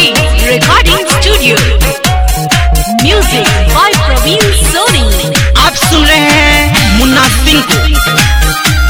Films Recording Studio. Music by Praveen Soni. आप सुन रहे हैं मुन्ना सिंह को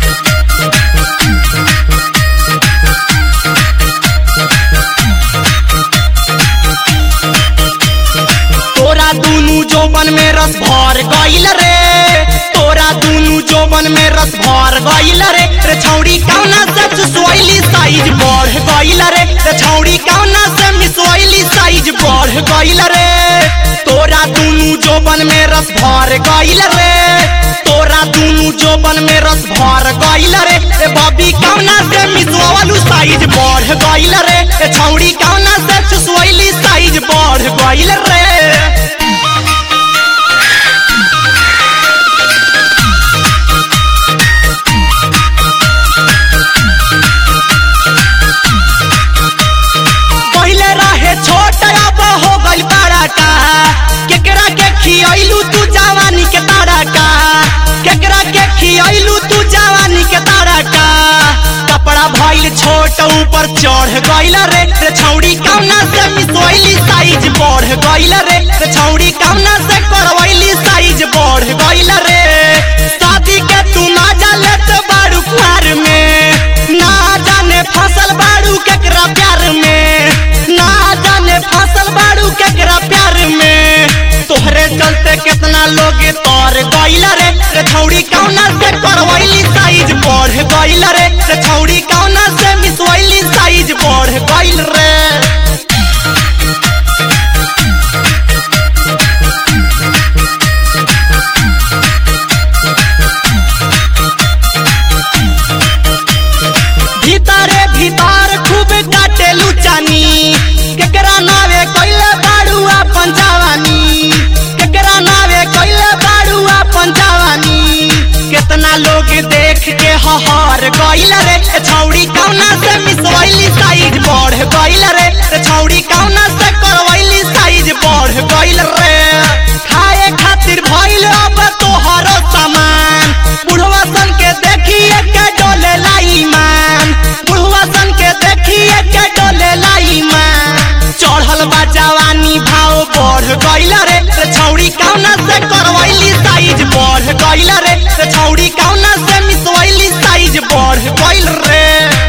तोरा दूनु जोबन में रस भर गइल रे तोरा दूनु जोबन में रस भर गइल रे रे छौड़ी कौना से चुसवैली साइज बढ़ गइल रे रे छौड़ी कौना से मिसवैली साइज बढ़ गइल रे तोरा दूनु जोबन में रस भर गइल रे तोरा दूनु जोबन में रस भर गइल रे ए बबी कौना से मिसवलू साइज बढ़ गइल रे ए छौड़ी कौना से चुसवैली साइज बढ़ गइल रे पहले रहे छोट अब हो गई बड़ा का केकरा के खियलू तू जवानी के तारा का केकरा के खियलू तू जवानी के तारा का कपड़ा भइल छोट ऊपर चढ़ गइल रे रे छौड़ी कौना से मिसोइली साइज बढ़ गइल रे रे छौड़ी कौना से करवैली साइज बढ़ गइल रे शादी के तू ना जालेत बारू कुआर में ना जाने फसल बारू केकरा प्यार में ना जाने फसल बारू केकरा प्यार में तोहरे चलते कितना लोग तोर गइल रे रे छौड़ी कौना से करवैली साइज बढ़ गइल रे रे छौड़ी कौना से मिसवैली साइज बढ़ गइल रे भीतरे भीतर खूब काटेलू चानी केकरा नावे कइले बाड़ू अपन जवानी केकरा नावे कइले बाड़ू अपन जवानी केतना लोग देख के हहर गइल रे ए छौड़ी कौना से मिसवैली साइज बढ़ गइल रे ए छौड़ी कौना से करवैली साइज बढ़ गइल रे खाए खातिर भइल अब तोहरो सामान बुढ़वा सन के देखिए के डोले लाई मान बुढ़वा सन के देखिए के डोले लाई मान चढ़ल बा जवानी भाव बढ़ गइल रे रे छौड़ी कौना से करवैली साइज बढ़ गइल रे रे छौड़ी कौना से मिसवैली साइज बढ़ गइल रे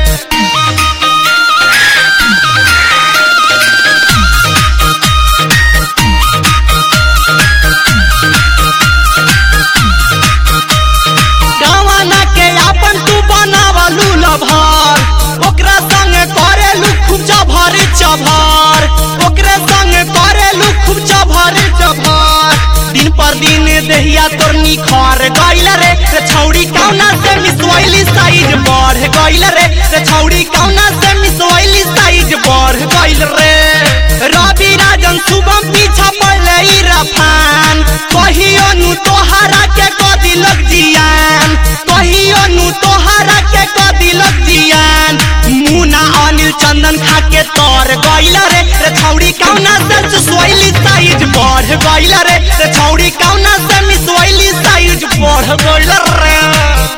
गवाना के अपन तू बनावलू लभर ओकरा संग करेलू खूब चभर चभर ओकरे संग करेलू खूब चभर चभर दिन पर दिन देहिया तोर निखर गइल रे रे छौड़ी कौना से मिसवैली साइज बढ़ गइल रे रे छौड़ी कौना से मिसवैली साइज बढ़ गइल रे रवि राजन शुभम पीछा पड़ले ई रफान कहियो नु तोहरा के कदी लग जियान कहियो नु तोहरा के कदी लग जियान मुना अनिल चंदन खा के तोर गइल रे रे छौड़ी कौना से चुसवैली साइज बढ़ गइल रे रे छौड़ी कौना से मिसवैली साइज बढ़ गइल